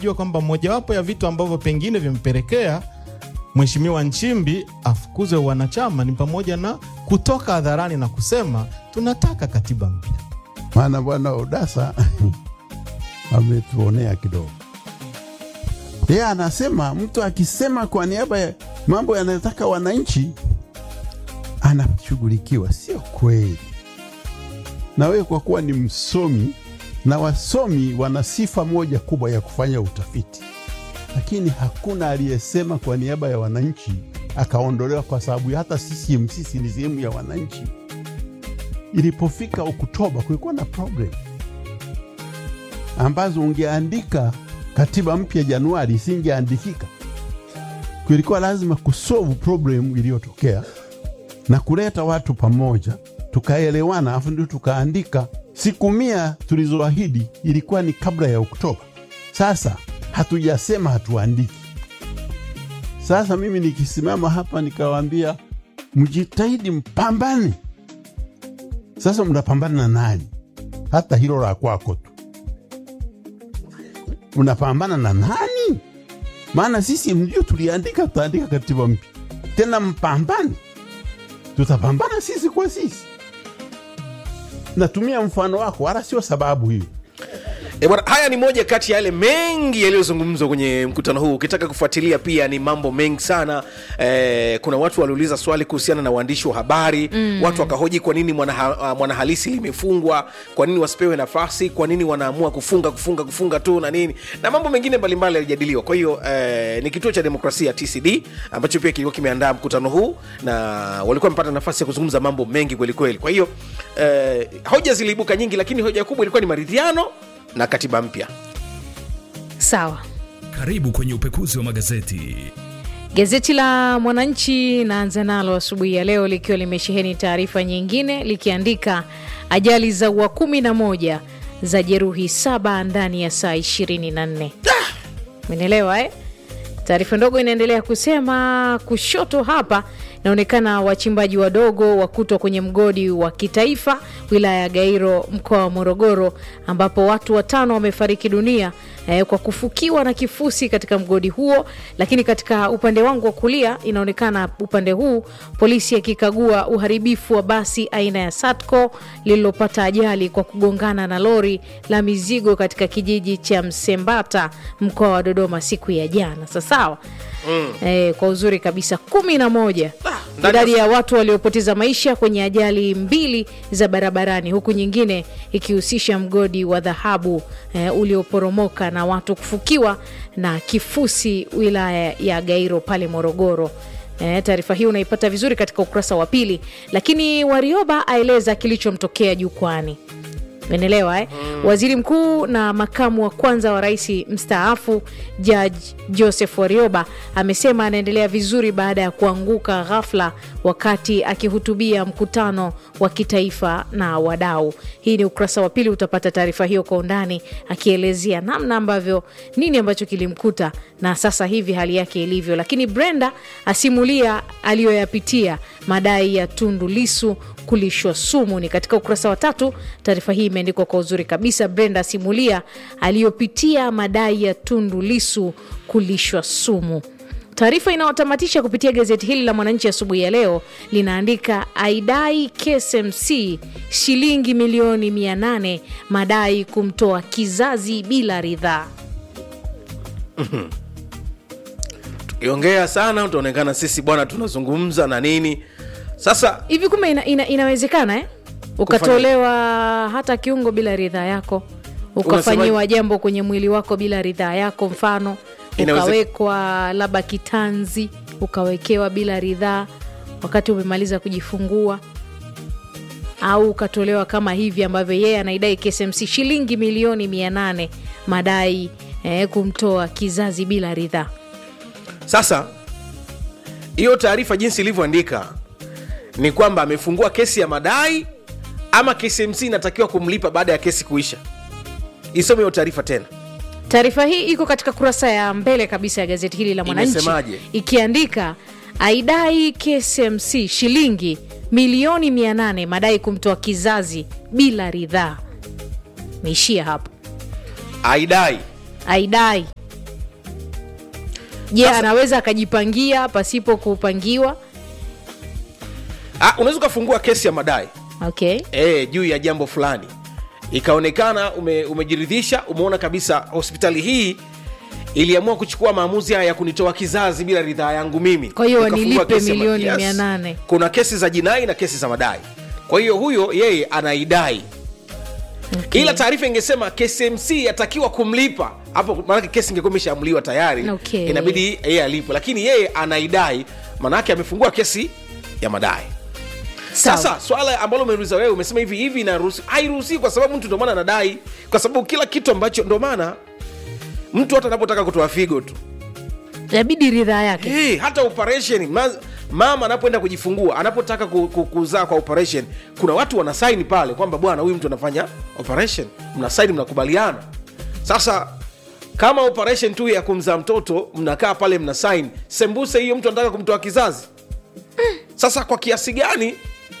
jua kwamba mojawapo ya vitu ambavyo pengine vimepelekea Mheshimiwa Nchimbi afukuzwe wanachama ni pamoja na kutoka hadharani na kusema tunataka katiba mpya. maana bwana Odasa ametuonea kidogo. Yeye anasema mtu akisema kwa niaba ya mambo yanayotaka wananchi anashughulikiwa. Sio kweli. Na wewe kwa kuwa ni msomi, na wasomi wana sifa moja kubwa ya kufanya utafiti, lakini hakuna aliyesema kwa niaba ya wananchi akaondolewa, kwa sababu hata CCM sisi ni sehemu ya wananchi. Ilipofika Oktoba kulikuwa na problem ambazo ungeandika katiba mpya Januari isingeandikika. Kulikuwa lazima kusolve problem iliyotokea na kuleta watu pamoja, tukaelewana, afu ndio tukaandika. Siku mia tulizoahidi ilikuwa ni kabla ya Oktoba. Sasa hatujasema hatuandiki. Sasa mimi nikisimama hapa nikawaambia mjitahidi, mpambane. Sasa mnapambana na nani? Hata hilo la kwako tu mnapambana na nani? Maana sisi ndio tuliandika, tutaandika katiba mpya tena, mpambane. Tutapambana sisi kwa sisi. Natumia mfano wako, wala sio sababu hiyo. E bwana, haya ni moja kati ya yale mengi yaliyozungumzwa kwenye mkutano huu. Ukitaka kufuatilia pia ni mambo mengi sana. E, kuna watu waliuliza swali kuhusiana na waandishi wa habari mm. Watu wakahoji kwa nini mwanaha, mwanahalisi limefungwa, kwa nini wasipewe nafasi, kwa nini wanaamua kufunga kufunga kufunga tu na nini na mambo mengine mbalimbali yalijadiliwa. Kwa hiyo e, ni kituo cha demokrasia TCD ambacho pia kilikuwa kimeandaa mkutano huu na walikuwa wamepata nafasi ya kuzungumza mambo mengi kwelikweli. Kwa hiyo e, hoja ziliibuka nyingi, lakini hoja kubwa ilikuwa ni maridhiano na katiba mpya. Sawa. Karibu kwenye upekuzi wa magazeti. Gazeti la Mwananchi naanza nalo asubuhi ya leo likiwa limesheheni taarifa nyingine likiandika ajali za ua kumi na moja za jeruhi saba ndani ya saa 24. Umenielewa eh? Taarifa ndogo inaendelea kusema kushoto hapa inaonekana wachimbaji wadogo wakutwa kwenye mgodi wa kitaifa wilaya ya Gairo mkoa wa Morogoro, ambapo watu watano wamefariki dunia eh, kwa kufukiwa na kifusi katika mgodi huo. Lakini katika upande wangu wa kulia inaonekana upande huu polisi akikagua uharibifu wa basi aina ya Satco lililopata ajali kwa kugongana na lori la mizigo katika kijiji cha Msembata mkoa wa Dodoma siku ya jana. Sasawa mm. eh, kwa uzuri kabisa kumi na moja ndani idadi ya- ya watu waliopoteza maisha kwenye ajali mbili za barabarani huku nyingine ikihusisha mgodi wa dhahabu eh, ulioporomoka na watu kufukiwa na kifusi wilaya ya Gairo pale Morogoro. Eh, taarifa hii unaipata vizuri katika ukurasa wa pili, lakini Warioba aeleza kilichomtokea jukwani. Menelewa eh? Waziri mkuu na makamu wa kwanza wa rais mstaafu Judge Joseph Warioba amesema anaendelea vizuri baada ya kuanguka ghafla wakati akihutubia mkutano wa kitaifa na wadau. Hii ni ukurasa wa pili, utapata taarifa hiyo kwa undani, akielezea namna ambavyo nini ambacho kilimkuta na sasa hivi hali yake ilivyo. Lakini Brenda asimulia aliyoyapitia madai ya Tundu Lisu kulishwa sumu. Ni katika ukurasa wa tatu. Taarifa hii imeandikwa kwa uzuri kabisa. Brenda asimulia aliyopitia madai ya Tundu Lisu kulishwa sumu. Taarifa inayotamatisha kupitia gazeti hili la Mwananchi asubuhi ya leo linaandika aidai KSMC shilingi milioni 800 madai kumtoa kizazi bila ridhaa. tukiongea sana utaonekana sisi bwana tunazungumza na nini sasa Hivi kumbe ina, ina, inawezekana eh? ukatolewa hata kiungo bila ridhaa yako, ukafanyiwa jambo kwenye mwili wako bila ridhaa yako, mfano Inaweze- ukawekwa labda kitanzi, ukawekewa bila ridhaa wakati umemaliza kujifungua, au ukatolewa kama hivi ambavyo yeye anaidai KSMC shilingi milioni mia nane madai eh, kumtoa kizazi bila ridhaa. sasa hiyo taarifa jinsi ilivyoandika ni kwamba amefungua kesi ya madai ama KCMC inatakiwa kumlipa baada ya kesi kuisha isome hiyo taarifa tena Taarifa hii iko katika kurasa ya mbele kabisa ya gazeti hili la Mwananchi Imesemaje? ikiandika aidai KSMC shilingi milioni 800 madai kumtoa kizazi bila ridhaa. Meishia hapo, aidai aidai je Sasa- anaweza akajipangia pasipo kupangiwa Ah, unaweza ukafungua kesi ya madai okay e, juu ya jambo fulani ikaonekana ume, umejiridhisha umeona kabisa hospitali hii iliamua kuchukua maamuzi haya ya kunitoa kizazi bila ridhaa yangu mimi Kwa hiyo Ukafungua wanilipe kesi ya ma- milioni mia nane. kuna kesi za jinai na kesi za madai kwa hiyo huyo yeye anaidai Okay. ila taarifa ingesema KCMC yatakiwa kumlipa hapo, maanake kesi ingekuwa imeshaamuliwa tayari, Okay. inabidi yeye alipwe, lakini yeye anaidai, maanake amefungua kesi ya madai. Sawa. Sasa swala ambalo umeuliza wewe, umesema hivi hivi inaruhusi, hairuhusi kwa sababu mtu ndo maana anadai, kwa sababu kila kitu ambacho ndo maana mtu hata anapotaka kutoa figo tu inabidi ridhaa yake hey, hata operation ma, mama anapoenda kujifungua anapotaka ku, ku, kuzaa kwa operation kuna watu wanasaini pale kwamba bwana huyu mtu anafanya operation mnasaini mnakubaliana sasa kama operation tu ya kumzaa mtoto mnakaa pale mna saini sembuse hiyo mtu anataka kumtoa kizazi sasa kwa kiasi gani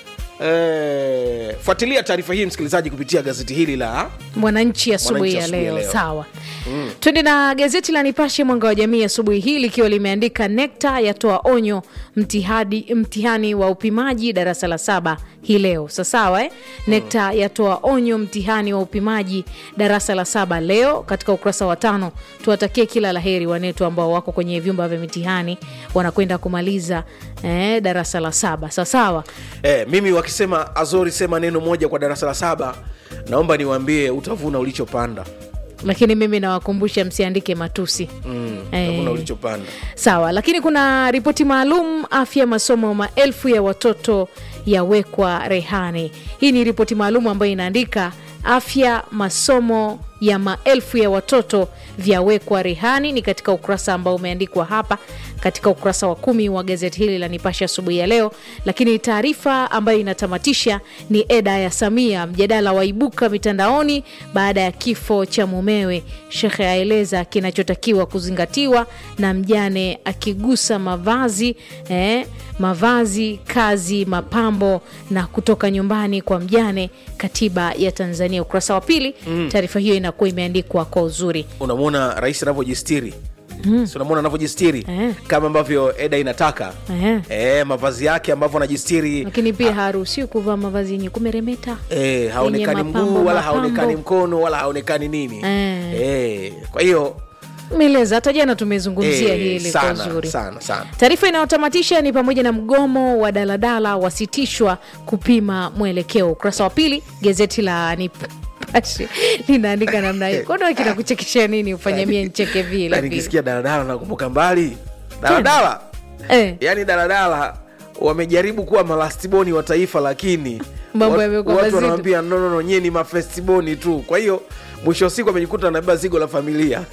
eh, fuatilia taarifa hii msikilizaji kupitia gazeti hili la mwananchi asubuhi ya asubuhi ya leo leo. sawa twende na gazeti la nipashe mwanga wa jamii asubuhi hii likiwa limeandika nekta yatoa onyo mtihadi, mtihani wa upimaji darasa la saba hii leo sasawa eh? nekta yatoa onyo mtihani wa upimaji darasa la saba leo katika ukurasa wa tano tuwatakie kila laheri wanetu ambao wako kwenye vyumba vya mitihani wanakwenda kumaliza eh, darasa la saba sawasawa Eh, mimi wakisema Azori sema neno moja kwa darasa la saba, naomba niwaambie utavuna ulichopanda. lakini mimi nawakumbusha msiandike matusi Mm, Eh. utavuna ulichopanda. sawa lakini kuna ripoti maalum afya masomo maelfu ya watoto yawekwa rehani hii ni ripoti maalum ambayo inaandika afya masomo ya maelfu ya watoto vyawekwa rehani ni katika ukurasa ambao umeandikwa hapa katika ukurasa wa kumi wa gazeti hili la nipashe asubuhi ya leo lakini taarifa ambayo inatamatisha ni eda ya samia mjadala waibuka mitandaoni baada ya kifo cha mumewe shekhe aeleza kinachotakiwa kuzingatiwa na mjane akigusa mavazi eh, mavazi kazi mapambo na kutoka nyumbani kwa mjane katiba ya tanzania ukurasa wa pili taarifa hiyo inakuwa imeandikwa kwa uzuri Unamwona rais anavyojistiri mm. si unamwona anavyojistiri Eh. kama ambavyo eda inataka Eh. eh, mavazi yake ambavyo anajistiri lakini pia haruhusiwi kuvaa mavazi yenye kumeremeta eh, haonekani Yenye mapambo, mguu wala mapambo. haonekani mkono wala haonekani nini Eh. eh, kwa hiyo meleza hata jana tumezungumzia eh, hili kwa sana, uzuri sana sana taarifa inayotamatisha ni pamoja na mgomo wa daladala wasitishwa kupima mwelekeo ukurasa wa pili gazeti la nipashe linaandika namna hiyo kono kinakuchekesha nini ufanye mie ncheke Na vile vile nikisikia daladala nakumbuka mbali daladala eh, yaani daladala wamejaribu kuwa malastiboni wa taifa lakini Mambo wat- yamekuwa watu mazito. wanawambia no, no, no, nyie ni mafestiboni tu kwa hiyo mwisho wa siku amejikuta anabeba zigo la familia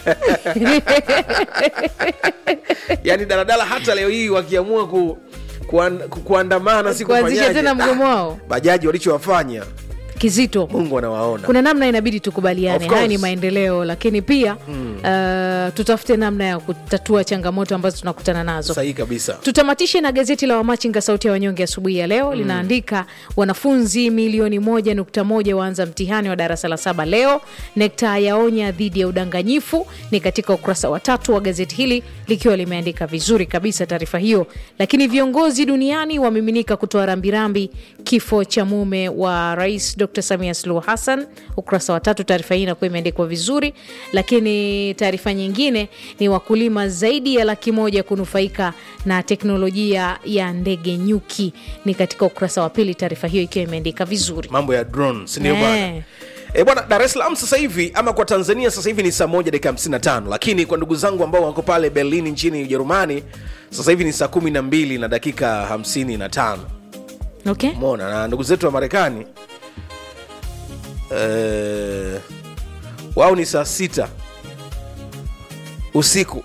yaani daladala hata leo hii wakiamua ku, kuan, ku, kuandamana si kuanzisha kufanyaje? tena mgomo wao bajaji walichowafanya kizito mungu anawaona kuna namna inabidi tukubaliane Of course. haya ni maendeleo lakini pia uh, tutafute namna ya kutatua changamoto ambazo tunakutana nazo sahihi kabisa tutamatishe na gazeti la wamachinga sauti ya wanyonge asubuhi ya leo linaandika wanafunzi milioni moja nukta moja waanza mtihani wa darasa la saba leo nekta yaonya dhidi ya udanganyifu ni katika ukurasa wa tatu wa gazeti hili likiwa limeandika vizuri kabisa taarifa hiyo lakini viongozi duniani wamiminika kutoa rambirambi kifo cha mume wa rais dr samia suluhu hassan ukurasa wa tatu taarifa hii inakuwa imeandikwa vizuri lakini taarifa nyingine ni wakulima zaidi ya laki moja kunufaika na teknolojia ya ndege nyuki ni katika ukurasa wa pili taarifa hiyo ikiwa imeandika vizuri mambo ya drone sindio Eh. bwana E bwana, Dar es Salaam sasa hivi ama kwa Tanzania sasa hivi ni saa moja dakika 55, lakini kwa ndugu zangu ambao wako pale Berlin nchini Ujerumani sasa hivi ni saa kumi na mbili na dakika 55. okay? Umeona, na ndugu zetu wa Marekani eh, wao ni saa sita usiku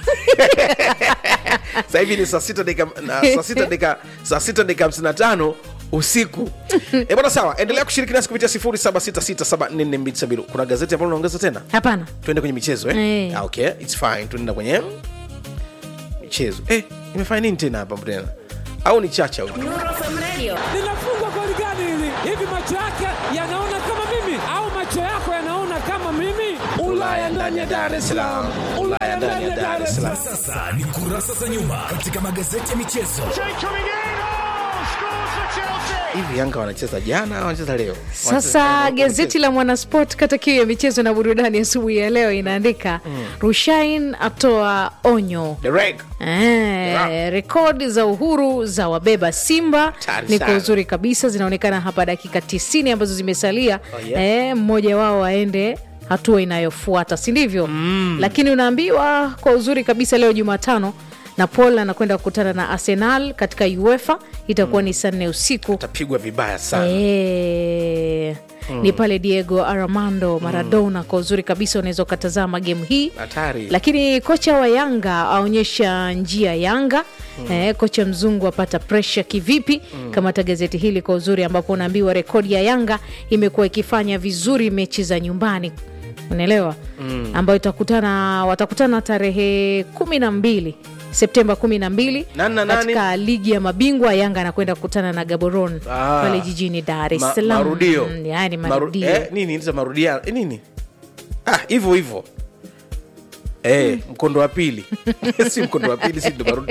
sasa hivi ni saa sita dakika na- saa sita dakika saa sita dakika hamsini na tano usiku e bwana sawa endelea kushiriki nasi kupitia 0766744270 kuna gazeti ambalo unaongeza tena hapana tuende kwenye michezo eh? Eh. Ah, okay it's fine tunaenda kwenye michezo eh, imefanya nini tena hapa tena au ni chacha huyu linafungwa goli gani hili? Hivi macho yake yanaona kama mimi au macho yako yanaona kama mimi? Ulaya ndani ya Dar es Salaam, Ulaya Ulaya ndani ya Dar es Salaam. Sasa ni kurasa za nyuma katika magazeti ya michezo. Hivi Yanga wanacheza jana au wanacheza leo? Sasa Wanacheza- gazeti la Mwanasport kata kiu ya michezo na burudani asubuhi ya leo inaandika Rushain atoa onyo The Reg. Eh, rekodi za uhuru za wabeba Simba Hatari ni kwa sana. uzuri kabisa, zinaonekana hapa dakika 90 ambazo zimesalia. Oh, yeah. eh, mmoja wao aende hatua inayofuata, si ndivyo? Lakini unaambiwa kwa uzuri kabisa leo Jumatano Napoli anakwenda kukutana na Arsenal katika UEFA, itakuwa ni saa nne usiku. Tapigwa vibaya sana. Eh, ni pale Diego Armando Maradona. Kwa uzuri kabisa unaweza ukatazama gemu hii Hatari. lakini kocha wa Yanga aonyesha njia Yanga. Eh, kocha mzungu apata presha kivipi? Kamata gazeti hili kwa uzuri, ambapo unaambiwa rekodi ya Yanga imekuwa ikifanya vizuri mechi za nyumbani, unaelewa, ambayo itakutana watakutana tarehe kumi na mbili Septemba kumi na mbili Nani na nani? katika ligi ya mabingwa. Yanga anakwenda kukutana na Gaborone Ah. pale jijini Dar es Ma- Salaam. marudio. Mm, yani Maru- marudio eh, nini nita marudia eh, nini ah, hivyo hivyo eh, mkondo wa pili si mkondo wa pili si ndo marudi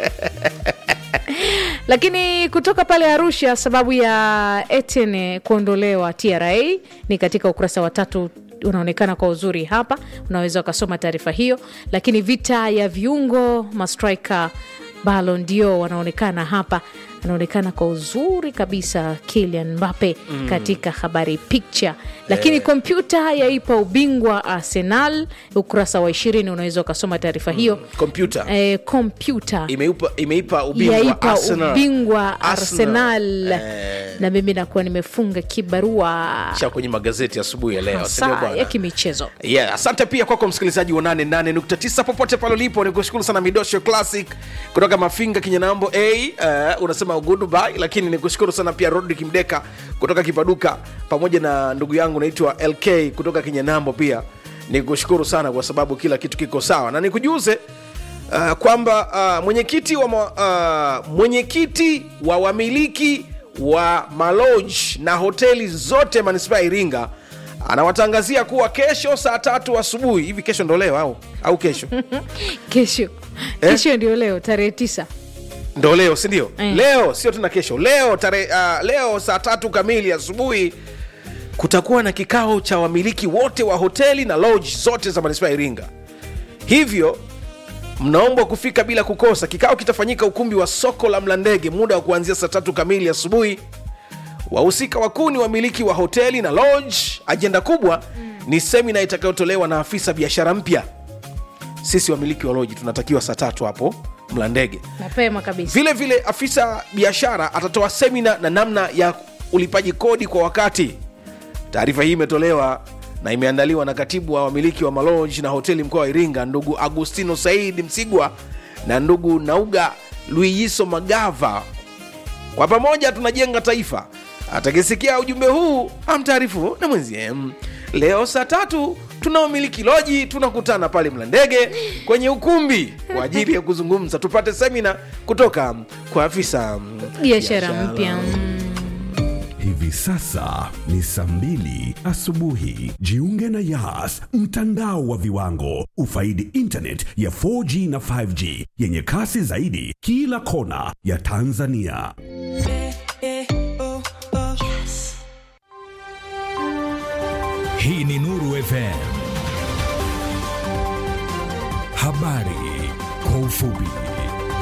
Lakini kutoka pale Arusha, sababu ya Etienne kuondolewa TRA ni katika ukurasa wa tatu unaonekana kwa uzuri hapa, unaweza ukasoma taarifa hiyo. Lakini vita ya viungo mastrika Ballon d'Or wanaonekana hapa, anaonekana kwa uzuri kabisa Kylian Mbappe katika habari picture. Lakini kompyuta yaipa ubingwa Arsenal, ukurasa wa ishirini unaweza ukasoma taarifa hiyo. kompyuta Eh, kompyuta imeipa, imeipa ubingwa yaipa Arsenal. ubingwa Arsenal, Eh, na mimi nakuwa nimefunga kibarua cha kwenye magazeti asubuhi ya leo si ndio saa bwana? ya kimichezo. Yeah, asante pia kwako msikilizaji wa 88.9 popote pale ulipo, nikushukuru sana Midosho Classic kutoka Mafinga Kinyanambo A. Uh, unasema goodbye, lakini nikushukuru sana pia Rodrick Mdeka kutoka Kipaduka pamoja na ndugu yangu naitwa LK kutoka Kinyanambo pia nikushukuru sana kwa sababu kila kitu kiko sawa, na nikujuze uh, kwamba uh, mwenyekiti wa, ma- uh, mwenyekiti wa wamiliki wa maloji na hoteli zote manispaa ya Iringa anawatangazia kuwa kesho saa tatu asubuhi hivi. Kesho ndo leo au au kesho Kesho kesho ndio leo tarehe tisa. ndo leo si ndio? Eh. Leo sio tena kesho, leo tare, uh, leo saa tatu kamili asubuhi kutakuwa na kikao cha wamiliki wote wa hoteli na lodge zote za manispaa ya Iringa. Hivyo mnaombwa kufika bila kukosa. Kikao kitafanyika ukumbi wa soko la Mlandege, muda wa kuanzia saa tatu kamili asubuhi. Wahusika wakuu ni wamiliki wa hoteli na lodge. Ajenda kubwa ni semina itakayotolewa na afisa biashara mpya. Sisi wamiliki wa lodge tunatakiwa saa tatu hapo Mlandege. Mapema kabisa. Vile vile afisa biashara atatoa semina na namna ya ulipaji kodi kwa wakati. Taarifa hii imetolewa na imeandaliwa na katibu wa wamiliki wa maloji na hoteli mkoa wa Iringa, ndugu Agustino Said Msigwa na ndugu Nauga Luiyiso Magava. Kwa pamoja tunajenga taifa. Atakisikia ujumbe huu amtaarifu na mwenzie. Mm. Leo saa tatu tunaomiliki loji tunakutana pale Mlandege kwenye ukumbi kwa ajili ya kuzungumza, tupate semina kutoka kwa afisa mm, Biashara mpya. Mm. Hivi sasa ni saa mbili asubuhi. Jiunge na Yas, mtandao wa viwango. Ufaidi internet ya 4G na 5G yenye kasi zaidi kila kona ya Tanzania. Hii ni Nuru FM. Habari kwa ufupi.